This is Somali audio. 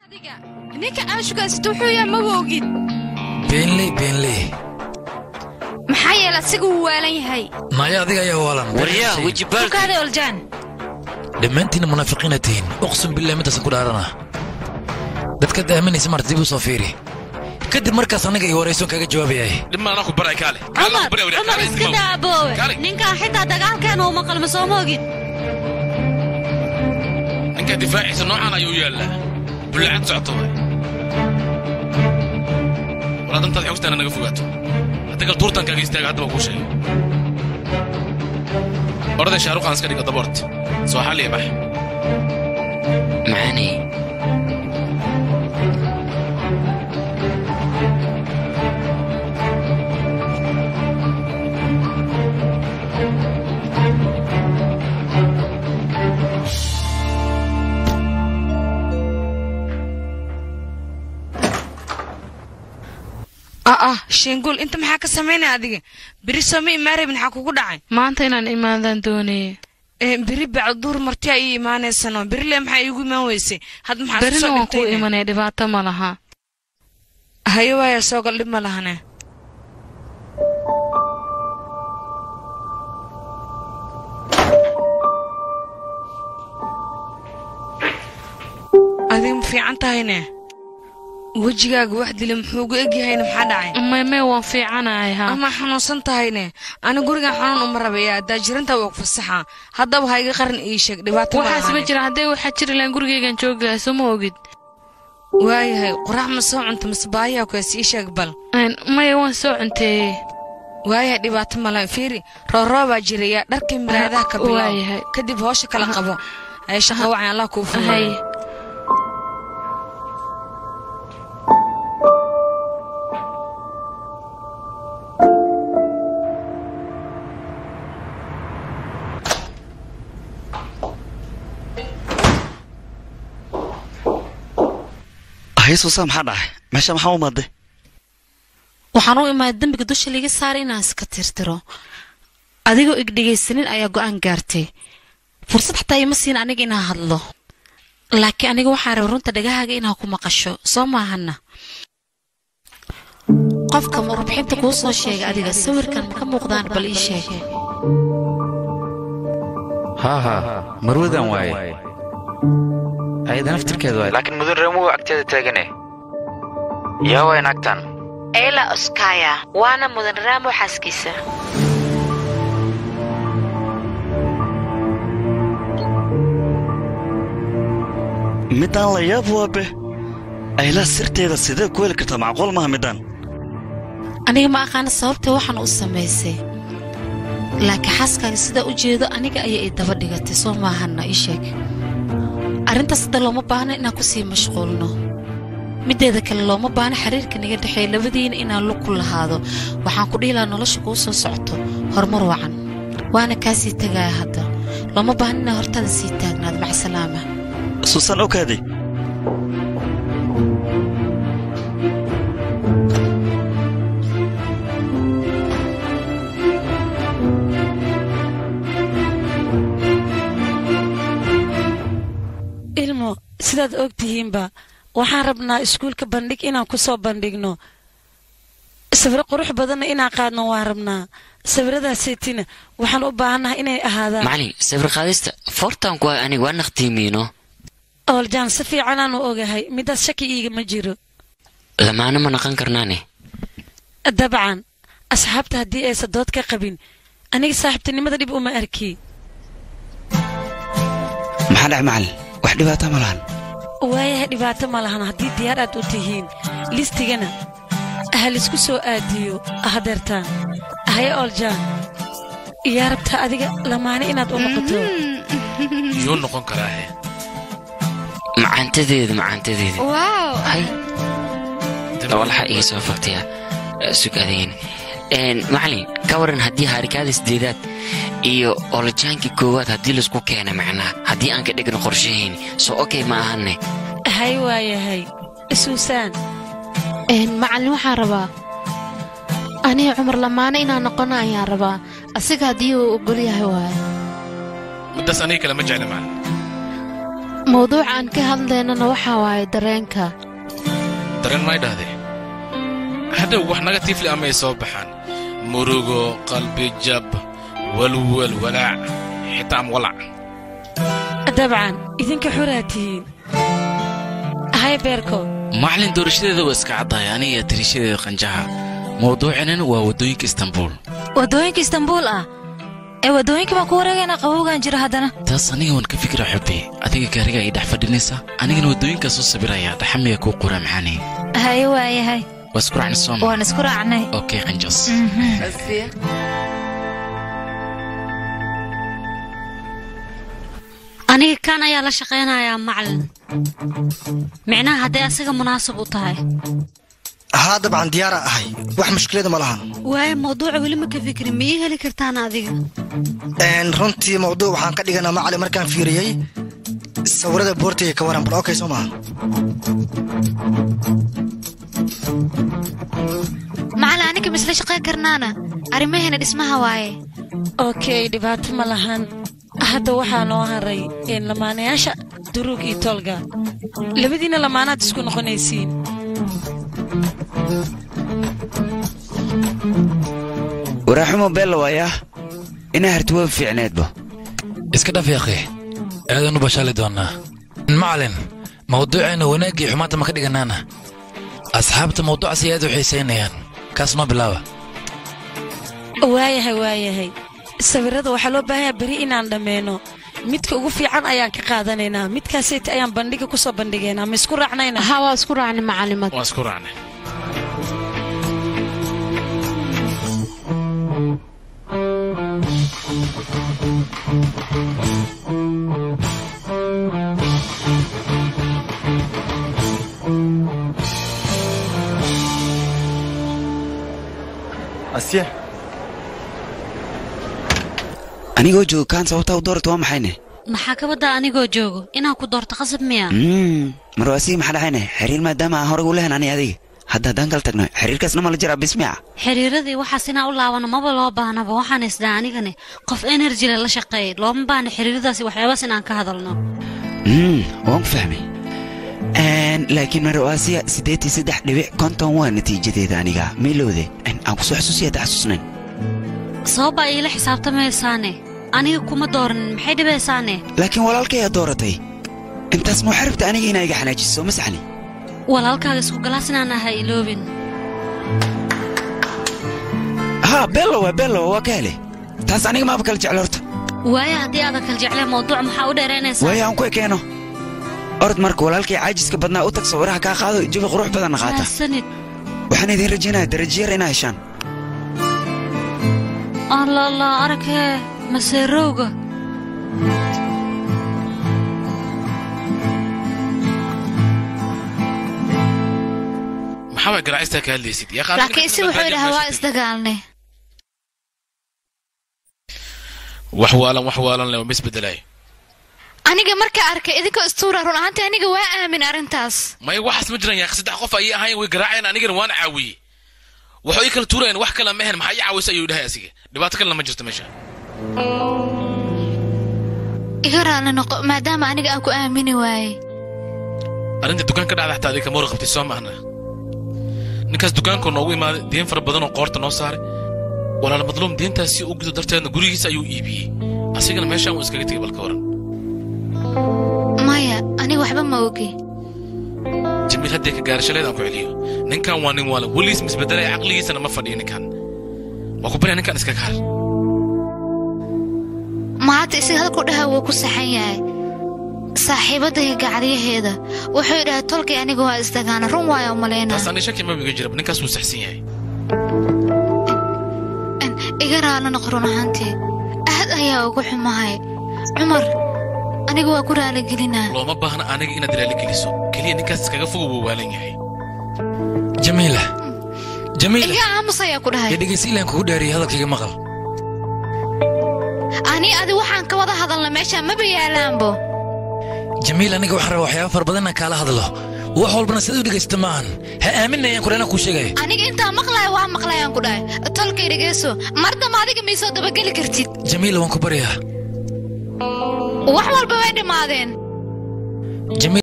ninka aashugaasit wuxuu yahay maba ogid beenley beenley maxaa yeele asiga wuu waalan yahay maya adiga ayaa waalan waryaa wejibaal tukaada oljaan dhammaantiinna munaafiqiina tihiin uqsum billahi midaasan ku dhaarana dadkaad aaminaysa marta dib u soo fiiri kadib markaas aniga iyo waraysoon kaga jawaabayay dhibma anaa ku baray kaale cumar cumar iska daa aboowe Kaalay. ninkan xitaa dagaalkeena uma qalmo soo moogid ninka difaaciisa noocaan ayuu yaallaa bullacad socoto waay walaad intaad xogtaana naga fogaato haddagal tuurtankaaga istaaga hadda baan kuu sheegay oraday shaaruqaan iska dhiga daboort soo xalliya bax macaanay ah ah sheengul inta maxaa ka samaynaya adiga beri sooma imaarab maxaa kugu dhacay maanta inaan imaadaan doonayay Eh, beri bacduur martiyaa ii imaanaysano berile maxaa iigu imaan weysay had maxaa berina soo waan kuu dhintay imanaya dhibaato ma laha haye waaya soogal dhib ma lahane adiga ma fiican tahayne wejigaaga wax dila muxuu ugu egyahayne maxaa dhacay maymay waan fiicanahay ha ama xanuunsan tahayne ani gurigan xanuun uma rabaya daajiranta waa ku fasaxa haddaba ha iga qaran ii sheeg dhibaato ma waxaas ma lahane. jira haddee waxaa jiri lahayn gurigaygan joogahay soo ma ogid waayahay qorax ma soo cunta mase baayaha kuwaas ii sheeg bal Een, maya waan soo cunteeyey waayahay dhibaato male fiiri rooroobaa jiraya dharkii miraadaha ka bilow waayahay. kadib hoosha kala qabo ay shaqo wacan allah kuu hay furay haysuusaa maxaa dhacay meesha maxaa u maaday waxaan u imaaday dembiga dusha liiga saaray inaan iska tirtiro adigoo igdhegaysanin ayaa go'aan gaartay fursad xataa ima siin aniga inaan hadlo laakiin aniga waxaa raba runta dhagahaaga inaa ku maqasho soo maahana qofka warbixinta kuu soo sheegay adiga sawirkan ma ka muuqdaan bal ii sheeg haa haa marwadan waaye ayada naftirkeeda waaye laakiin mudan ramuhu agteeda taagane yaa waay naagtan eela oskaya waana mudan raamo xaaskiisa midaan la yaab waabe aylaa sirteeda sidee ku heli kartaa macquul maaha midaan aniga ma aqaana sababta waxaan u samaysay laakiin xaaskaaga sidaa u jeedo aniga ayaa ii daba dhigatay soo maahana ii sheeg arrintaas hadda looma baahna inaan ku sii mashquulno middeeda kale looma baahna xiriirka naga dhexeeya labadiina inaan lug ku lahaado waxaan ku dhihi lahaa nolosha kuu soo socoto horumar wacan waana kaa sii tegaya hadda looma baahna inaan hortada sii taagnaado macsalaama suusan okaaday ilmo sidaad og tihiinba waxaan rabnaa iskuulka bandhig inaan ku soo bandhigno sawiro qurux badanna inaan qaadno waan rabnaa sawiradaaseytina waxaan u baahannahay inay ahaadaan macalin sawir qaadista foortaan ku hay aniga waa naqtiimiino ooljaan si fiicanaanu ogahay midaas shaki iigama jiro lamaana ma naqan karnaane dabcan asxaabta haddii aysan dood ka qabin aniga saaxiibtinimada dhib uma arki maxaa dhac macalin wax dhibaata ma lahan waayahay dhibaato ma lahan haddii diyaar aad u tihiin listigana ha laisku soo aadiyo hadeertaan haye ooljaan yaa rabtaa adiga lamaane inaad u noqoto yuu noqon karaahe macaantadeeda macaantadeeda waaw hay walaxa iga soo fogtaya sug adeyn macalin ka waran haddii haarikaada sideedaad iyo olojaankii koowaad haddii laisku keena macnaa haddii aan ka dhigno qorshahayn soo okay ma ahane hay waayahay suusaan macallin waxaan rabaa aniga cumar lamaane inaan noqono ayaan rabaa asiga haddii uu ogol yahay waaye middaas aniga kale ma jecla macalin mawduuca aan ka hadlaynana waxaa waaye dareenka dareen may dhahdee hadhow wax negatiifli amay soo baxaan murugo qalbi jab walwal walaac xitaa am walac dabcan idinka xoraa tihiin hay beerko macalin doorashadeeda waa iska caddahay aniga tirishadeeda qanjaha mawduucinan waa waddooyinka istanbuul waddooyinka istanbuul ah ee waddooyinka baan ku wareegaynaa qabowgan jira haddana taas aniga waan ka fikira xubbi adiga gaariga ay dhex fadhinaysa anigana waddooyinkaa soo sawiraya dhaxamiga kuu qura maxaani haye waayahay waa isku raacna sooma waan isku raacnay okay qanjas aniga kan ayaa la shaqaynayaa macalin micnaha hadday asaga munaasab u tahay haa dabcan diyaara ahay wax mushkilada ma lahan waaye mawduuca weli ma ka fikrin ma ii heli kartaan adiga Een, runtii mawduuc waxaan ka dhiganaa macalin markaan fiiriyey sawirada boortiga ka waran bal okay soo maaha macalin aniga misla shaqayn karnaana arrimaheena dhismaha waaye okay dhibaato ma lahan hadda waxaa noo haray een, lamaanayaasha duruug iyo tolga labadiina lamaanaad isku noqonaysiin waraaxumo beella waayaa inaa harti waa fiicneedba iska dhaf yaaqi aadanu bashaali doonnaa macalin mawduuceenna wanaaggii xumaanta ma ka dhiganaana asxaabta mawduucaas ay aad u xiisaynayaan kaas noo bilaaba waayahay waayahay sawirada waxaa loo baahanyaa beri inaan dhammeeno midka ugu fiican ayaan ka qaadanaynaa midkaasayt ayaan bandhiga ku soo bandhigaynaa ma isku raacnayna ha waa isku raacnay macalimad waa isku raacnay asya anigoo joogo kaan sababtaa u doorata waa maxayne maxaa ka badda anigoo joogo inaan ku doorto qasab miya Mm, mar waa sii maxaa dhacayne xiriir maadaama aan horey u lehan ani adiga hadda haddaan kala tagno xiriirkaasna ma la jiraa bismica xiriiradii waxaas inaan u laabano maba loo baahnaba waxaan isdaa anigani qof enerjile la shaqeeyay looma baahna xiriiradaasi waxyaabaas inaan ka hadalno Mm, waan ku fahmay Een, laakiin marwaasiya siddeed iyo saddex dhibic konton waa natiijadeeda aniga maylowde Een, aan kusoo xasuusiya hadda xasuusnayn sababaa iila xisaabtamaysaane aniga kuma dooranin maxay dhibaysaane laakiin walaalkayaa dooratay intaas ma waxaa rabta aniga inaa iga xanaajiso ma saxni walaalkaaga isku galaas inaan ahay iloobin haa bello waa bello waa ka hele taas aniga maaba kala jeclo horta waaye haddii aadan kala jecleen mawduuc maxaa u dheeraynaysaa waayo aan ku ekeeno orod marka walaalkay caajiska badnaa u tag sawiraha kaa qaado jawi qurux badanna qaata mahadsanid waxaan idiin rajaynayaa darajiyar inaa heshaan alla alla arkee maseerowga maxaa waa garaacista ka hadlaysid yaa qaar laakiin isi wuxuu idhahaa waa isdagaalnay wax waalan wax waalan le ma isbedelay aniga markaa arkay idinkoo istuura run ahaantii aniga waa aamin arrintaas maya waxaas ma jiraan yaa saddex qof ayay ahaayeen way garaaceen anigana waana caawiyey waxay ii kala tuurayeen wax kale ma ahayn maxaa ii caawisa ayuu dhahay asiga dhibaato kalena ma jirto meesha iga raali noqo maadaama aniga aan ku aamini waayey arrinta dukaan ka dhacda xataa adiga kama warqabtay soo maahna ninkaas dukaankoo noogu imaaday deen fara badan oo qoorta noo saaray walaal madluum deentaas si u gudo darteedna gurigiisa ayuu iibiyey asigana meeshaan wuu iskaga tegay balka waran maya aniga waxba ma ogi jamiil haddee ka gaarashaleed aan ku celiyo ninkan waa nin waalan weligiis misbedelay caqligiisana ma fadhiyo ninkan waa ku barya ninkan iska kaar ma hadda isaga halku dhaha wuu ku saxan yahay saaxiibadayga gacalyaheeda wuxuu idhahay tolkay aniga waa isdagaana run waaya umalayna taas ani shaki maba iga jiraba ninkaas wuu saxsan yahay iga raali noqo run ahaantii aad ayaa ugu xumahay cumar aniga waa ku raaligelinaa looma baahna aniga inaad raali geliso keliya ninkaas iskaga fogo wuu waalan yahay jamiila jamiila iga aamus ayaa ku dhahay iyo dhegaysi ilaan kugu dhaariyay hadalkayga maqal ani adi waxaan ka wada hadalna meesha maba yaalaanbo jamiil aniga waxaan rabaa waxyaaba fara badan inaan kaala hadlo wax walbana sida u dhegaysta maahan ha aaminayaan kule inaan kuu sheegaya aniga intaa maqlaya waa maqlayaan ku dhahay tolkay dhegeyso mar damba adiga miisoo dabageli kartid jamiila waan ku baryaa wax walba way dhammaadeen jamiil